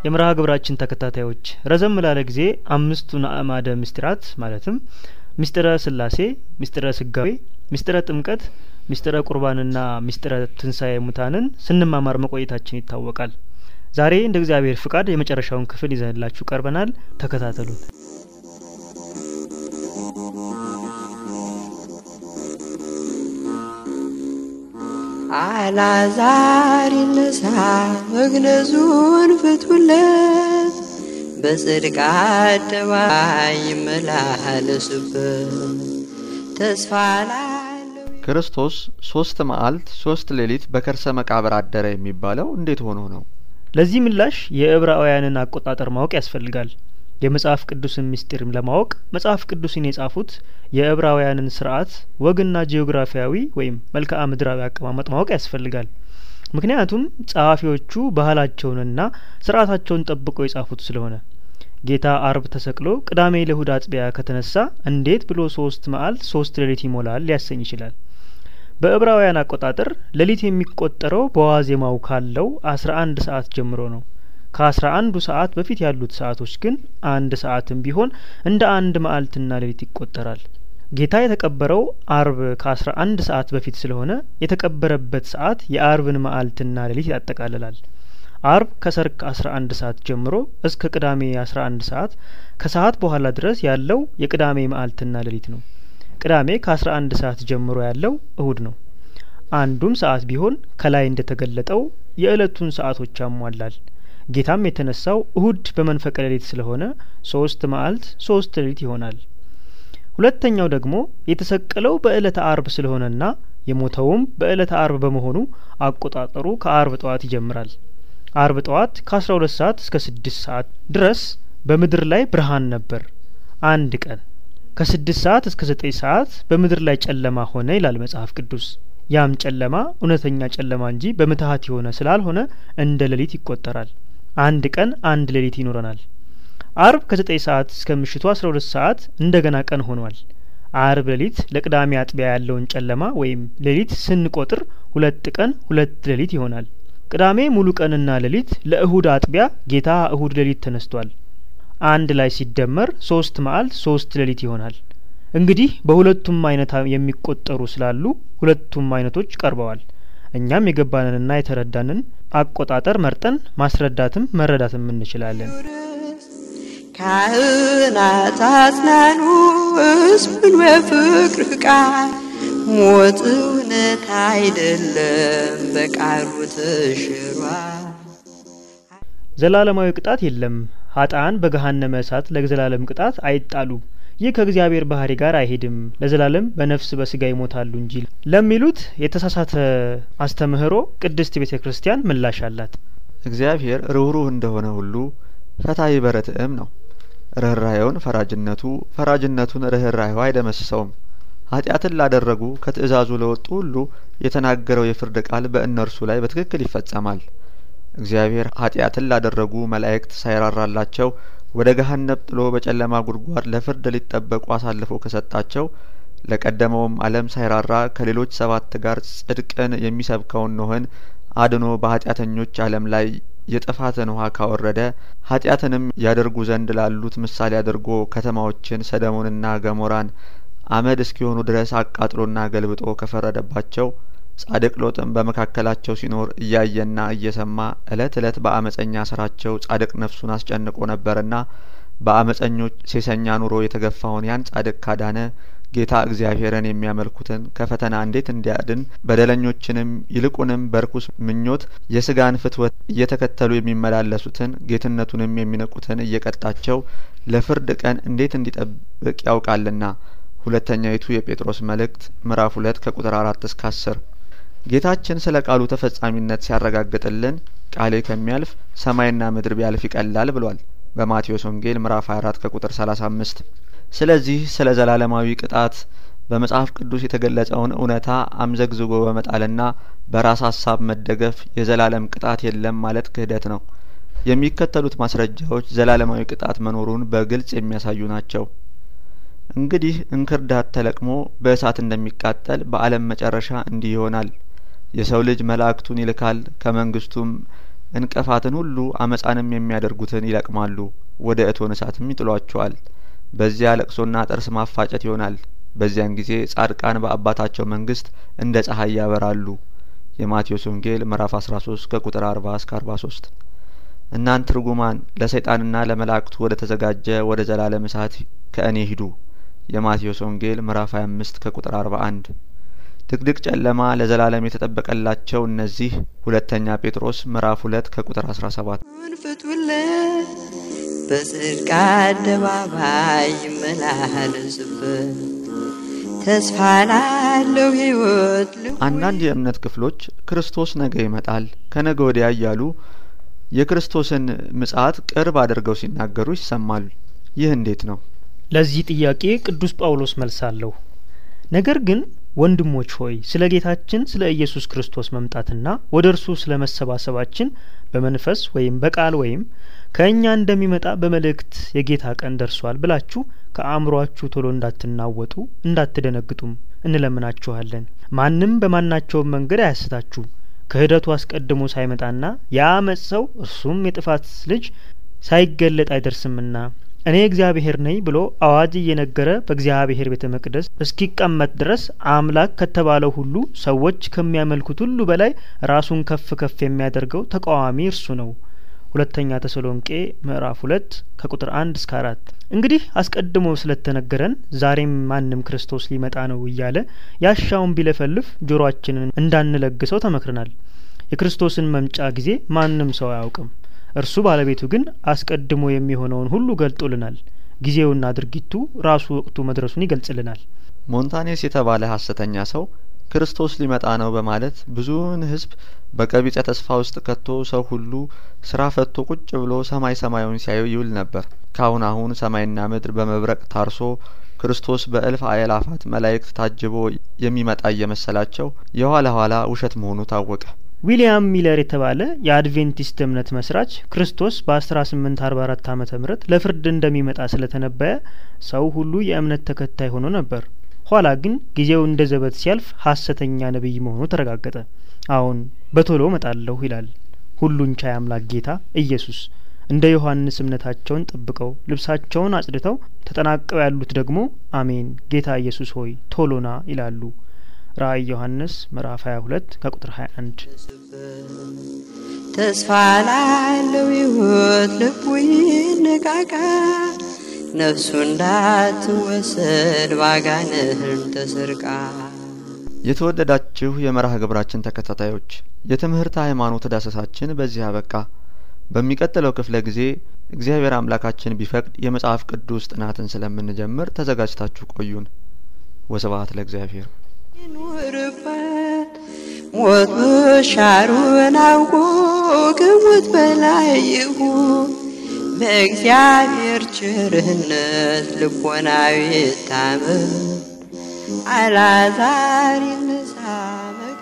የመርሃ ግብራችን ተከታታዮች ረዘም ላለ ጊዜ አምስቱን አእማደ ምስጢራት ማለትም ምስጢረ ስላሴ፣ ምስጢረ ስጋዌ፣ ምስጢረ ጥምቀት፣ ምስጢረ ቁርባንና ምስጢረ ትንሳኤ ሙታንን ስንማማር መቆየታችን ይታወቃል። ዛሬ እንደ እግዚአብሔር ፍቃድ የመጨረሻውን ክፍል ይዘንላችሁ ቀርበናል። ተከታተሉን። አልዓዛር ይነሳ መግነዙን ፍቱለት፣ በጽድቅ አደባባይ ይመላለሱበት። ተስፋ ላለው ክርስቶስ ሶስት መዓልት ሶስት ሌሊት በከርሰ መቃብር አደረ የሚባለው እንዴት ሆኖ ነው? ለዚህ ምላሽ የዕብራውያንን አቆጣጠር ማወቅ ያስፈልጋል። የመጽሐፍ ቅዱስን ምስጢርም ለማወቅ መጽሐፍ ቅዱስን የጻፉት የዕብራውያንን ስርዓት ወግና ጂኦግራፊያዊ ወይም መልክዓ ምድራዊ አቀማመጥ ማወቅ ያስፈልጋል። ምክንያቱም ጸሐፊዎቹ ባህላቸውንና ስርዓታቸውን ጠብቀው የጻፉት ስለሆነ ጌታ አርብ ተሰቅሎ ቅዳሜ ለእሁድ አጥቢያ ከተነሳ እንዴት ብሎ ሶስት መዓልት ሶስት ሌሊት ይሞላል ሊያሰኝ ይችላል። በዕብራውያን አቆጣጠር ሌሊት የሚቆጠረው በዋዜማው ካለው አስራ አንድ ሰዓት ጀምሮ ነው። ከአስራ አንዱ ሰዓት በፊት ያሉት ሰዓቶች ግን አንድ ሰዓትም ቢሆን እንደ አንድ መዓልትና ሌሊት ይቆጠራል። ጌታ የተቀበረው አርብ ከአስራ አንድ ሰዓት በፊት ስለሆነ የተቀበረበት ሰዓት የአርብን መዓልትና ሌሊት ያጠቃልላል። አርብ ከሰርክ አስራ አንድ ሰዓት ጀምሮ እስከ ቅዳሜ አስራ አንድ ሰዓት ከሰዓት በኋላ ድረስ ያለው የቅዳሜ መዓልትና ሌሊት ነው። ቅዳሜ ከአስራ አንድ ሰዓት ጀምሮ ያለው እሁድ ነው። አንዱም ሰዓት ቢሆን ከላይ እንደተገለጠው የእለቱን ሰዓቶች ያሟላል። ጌታም የተነሳው እሁድ በመንፈቀ ሌሊት ስለሆነ ሶስት መዓልት ሶስት ሌሊት ይሆናል። ሁለተኛው ደግሞ የተሰቀለው በእለተ አርብ ስለሆነና የሞተውም በእለተ አርብ በመሆኑ አቆጣጠሩ ከአርብ ጠዋት ይጀምራል። አርብ ጠዋት ከአስራ ሁለት ሰዓት እስከ ስድስት ሰዓት ድረስ በምድር ላይ ብርሃን ነበር። አንድ ቀን ከስድስት ሰዓት እስከ ዘጠኝ ሰዓት በምድር ላይ ጨለማ ሆነ ይላል መጽሐፍ ቅዱስ። ያም ጨለማ እውነተኛ ጨለማ እንጂ በምትሀት የሆነ ስላልሆነ እንደ ሌሊት ይቆጠራል። አንድ ቀን አንድ ሌሊት ይኖረናል። አርብ ከዘጠኝ ሰዓት እስከ ምሽቱ አስራ ሁለት ሰዓት እንደገና ቀን ሆኗል። አርብ ሌሊት ለቅዳሜ አጥቢያ ያለውን ጨለማ ወይም ሌሊት ስንቆጥር ሁለት ቀን ሁለት ሌሊት ይሆናል። ቅዳሜ ሙሉ ቀንና ሌሊት ለእሁድ አጥቢያ ጌታ እሁድ ሌሊት ተነስቷል። አንድ ላይ ሲደመር ሶስት መዓልት ሶስት ሌሊት ይሆናል። እንግዲህ በሁለቱም አይነት የሚቆጠሩ ስላሉ ሁለቱም አይነቶች ቀርበዋል። እኛም የገባንንና የተረዳንን አቆጣጠር መርጠን ማስረዳትም መረዳትም እንችላለን። ካህናት አጽናኑ ሕዝቡን በፍቅር ቃል ሞት እውነት አይደለም በቃሉ ተሽሯል። ዘላለማዊ ቅጣት የለም። ሀጣን በገሀነመ እሳት ለዘላለም ቅጣት አይጣሉም። ይህ ከእግዚአብሔር ባህሪ ጋር አይሄድም። ለዘላለም በነፍስ በስጋ ይሞታሉ እንጂ ለሚሉት የተሳሳተ አስተምህሮ ቅድስት ቤተ ክርስቲያን ምላሽ አላት። እግዚአብሔር ርኅሩህ እንደሆነ ሁሉ ፈታሒ በርትዕም ነው። ርኅራኄውን ፈራጅነቱ፣ ፈራጅነቱን ርኅራኄው አይደመስሰውም። ኃጢአትን ላደረጉ ከትእዛዙ ለወጡ ሁሉ የተናገረው የፍርድ ቃል በእነርሱ ላይ በትክክል ይፈጸማል። እግዚአብሔር ኃጢአትን ላደረጉ መላእክት ሳይራራላቸው ወደ ገሀነብ ጥሎ በጨለማ ጉድጓድ ለፍርድ ሊጠበቁ አሳልፎ ከሰጣቸው ለቀደመውም ዓለም ሳይራራ ከሌሎች ሰባት ጋር ጽድቅን የሚሰብከውን ኖህን አድኖ በኃጢአተኞች ዓለም ላይ የጥፋትን ውሃ ካወረደ ኃጢአትንም ያደርጉ ዘንድ ላሉት ምሳሌ አድርጎ ከተማዎችን ሰደሞንና ገሞራን አመድ እስኪሆኑ ድረስ አቃጥሎና ገልብጦ ከፈረደባቸው ጻድቅ ሎጥም በመካከላቸው ሲኖር እያየና እየሰማ እለት እለት በአመፀኛ ስራቸው ጻድቅ ነፍሱን አስጨንቆ ነበርና በአመፀኞች ሴሰኛ ኑሮ የተገፋውን ያን ጻድቅ ካዳነ ጌታ እግዚአብሔርን የሚያመልኩትን ከፈተና እንዴት እንዲያድን በደለኞችንም ይልቁንም በርኩስ ምኞት የስጋን ፍትወት እየተከተሉ የሚመላለሱትን ጌትነቱንም የሚንቁትን እየቀጣቸው ለፍርድ ቀን እንዴት እንዲጠብቅ ያውቃልና። ሁለተኛይቱ የጴጥሮስ መልእክት ምዕራፍ ሁለት ከቁጥር አራት እስከ አስር ጌታችን ስለ ቃሉ ተፈጻሚነት ሲያረጋግጥልን ቃሌ ከሚያልፍ ሰማይና ምድር ቢያልፍ ይቀላል ብሏል በማቴዎስ ወንጌል ምዕራፍ 24 ከቁጥር 35። ስለዚህ ስለ ዘላለማዊ ቅጣት በመጽሐፍ ቅዱስ የተገለጸውን እውነታ አምዘግዝጎ በመጣልና በራስ ሀሳብ መደገፍ የዘላለም ቅጣት የለም ማለት ክህደት ነው። የሚከተሉት ማስረጃዎች ዘላለማዊ ቅጣት መኖሩን በግልጽ የሚያሳዩ ናቸው። እንግዲህ እንክርዳድ ተለቅሞ በእሳት እንደሚቃጠል በዓለም መጨረሻ እንዲህ ይሆናል። የሰው ልጅ መላእክቱን ይልካል፣ ከመንግስቱም እንቅፋትን ሁሉ አመፃንም የሚያደርጉትን ይለቅማሉ፣ ወደ እቶነ እሳትም ይጥሏቸዋል። በዚያ ለቅሶና ጥርስ ማፋጨት ይሆናል። በዚያን ጊዜ ጻድቃን በአባታቸው መንግስት እንደ ፀሐይ ያበራሉ። የማቴዎስ ወንጌል ምዕራፍ 13 ከቁጥር 40 እስከ 43። እናንት ርጉማን ለሰይጣንና ለመላእክቱ ወደ ተዘጋጀ ወደ ዘላለም እሳት ከእኔ ሂዱ። የማቴዎስ ወንጌል ምዕራፍ 25 ከቁጥር 41። ድቅድቅ ጨለማ ለዘላለም የተጠበቀላቸው እነዚህ ሁለተኛ ጴጥሮስ ምዕራፍ 2 ከቁጥር 17። ፍቱለት በጽድቅ አደባባይ ይመላለስበት ተስፋ ላለው ሕይወት ልቡ አንዳንድ የእምነት ክፍሎች ክርስቶስ ነገ ይመጣል ከነገ ወዲያ እያሉ የክርስቶስን ምጽአት ቅርብ አድርገው ሲናገሩ ይሰማል። ይህ እንዴት ነው? ለዚህ ጥያቄ ቅዱስ ጳውሎስ መልስ አለው። ነገር ግን ወንድሞች ሆይ ስለ ጌታችን ስለ ኢየሱስ ክርስቶስ መምጣትና ወደ እርሱ ስለ መሰባሰባችን በመንፈስ ወይም በቃል ወይም ከእኛ እንደሚመጣ በመልእክት የጌታ ቀን ደርሷል ብላችሁ ከአእምሮአችሁ ቶሎ እንዳትናወጡ እንዳትደነግጡም እንለምናችኋለን። ማንም በማናቸውም መንገድ አያስታችሁ። ክህደቱ አስቀድሞ ሳይመጣና የአመፅ ሰው እርሱም የጥፋት ልጅ ሳይገለጥ አይደርስምና እኔ እግዚአብሔር ነኝ ብሎ አዋጅ እየነገረ በእግዚአብሔር ቤተ መቅደስ እስኪቀመጥ ድረስ አምላክ ከተባለው ሁሉ ሰዎች ከሚያመልኩት ሁሉ በላይ ራሱን ከፍ ከፍ የሚያደርገው ተቃዋሚ እርሱ ነው። ሁለተኛ ተሰሎንቄ ምዕራፍ ሁለት ከቁጥር አንድ እስከ አራት እንግዲህ አስቀድሞ ስለተነገረን ዛሬም ማንም ክርስቶስ ሊመጣ ነው እያለ ያሻውን ቢለፈልፍ ጆሮአችንን እንዳንለግሰው ተመክረናል። የክርስቶስን መምጫ ጊዜ ማንም ሰው አያውቅም። እርሱ ባለቤቱ ግን አስቀድሞ የሚሆነውን ሁሉ ገልጦልናል። ጊዜውና ድርጊቱ ራሱ ወቅቱ መድረሱን ይገልጽልናል። ሞንታኔስ የተባለ ሀሰተኛ ሰው ክርስቶስ ሊመጣ ነው በማለት ብዙውን ሕዝብ በቀቢጸ ተስፋ ውስጥ ከቶ ሰው ሁሉ ስራ ፈቶ ቁጭ ብሎ ሰማይ ሰማዩን ሲያዩ ይውል ነበር። ካሁን አሁን ሰማይና ምድር በመብረቅ ታርሶ ክርስቶስ በእልፍ አእላፋት መላእክት ታጅቦ የሚመጣ እየመሰላቸው የኋላ ኋላ ውሸት መሆኑ ታወቀ። ዊሊያም ሚለር የተባለ የአድቬንቲስት እምነት መስራች ክርስቶስ በ1844 ዓመተ ምህረት ለፍርድ እንደሚመጣ ስለተነበየ ሰው ሁሉ የእምነት ተከታይ ሆኖ ነበር። ኋላ ግን ጊዜው እንደ ዘበት ሲያልፍ ሐሰተኛ ነቢይ መሆኑ ተረጋገጠ። አሁን በቶሎ እመጣለሁ ይላል ሁሉን ቻይ አምላክ ጌታ ኢየሱስ። እንደ ዮሐንስ እምነታቸውን ጠብቀው ልብሳቸውን አጽድተው ተጠናቀው ያሉት ደግሞ አሜን ጌታ ኢየሱስ ሆይ ቶሎና ይላሉ። ራእይ ዮሐንስ ምዕራፍ 22 ከቁጥር 21 ተስፋ ላለው ሕይወት ልቡ ይነቃቃ ነፍሱ እንዳትወሰድ ባጋንህን ተሰርቃ የተወደዳችሁ የመርሃ ግብራችን ተከታታዮች የትምህርት ሃይማኖት ዳሰሳችን በዚህ አበቃ። በሚቀጥለው ክፍለ ጊዜ እግዚአብሔር አምላካችን ቢፈቅድ የመጽሐፍ ቅዱስ ጥናትን ስለምንጀምር ተዘጋጅታችሁ ቆዩን። ወስብሐት ለእግዚአብሔር። ይኑርበት ሞት መሻሩን አውቆ ከሞት በላይ ይሁን በእግዚአብሔር ቸርነት ልቦናዊ ታመን አላዛር ይነሳ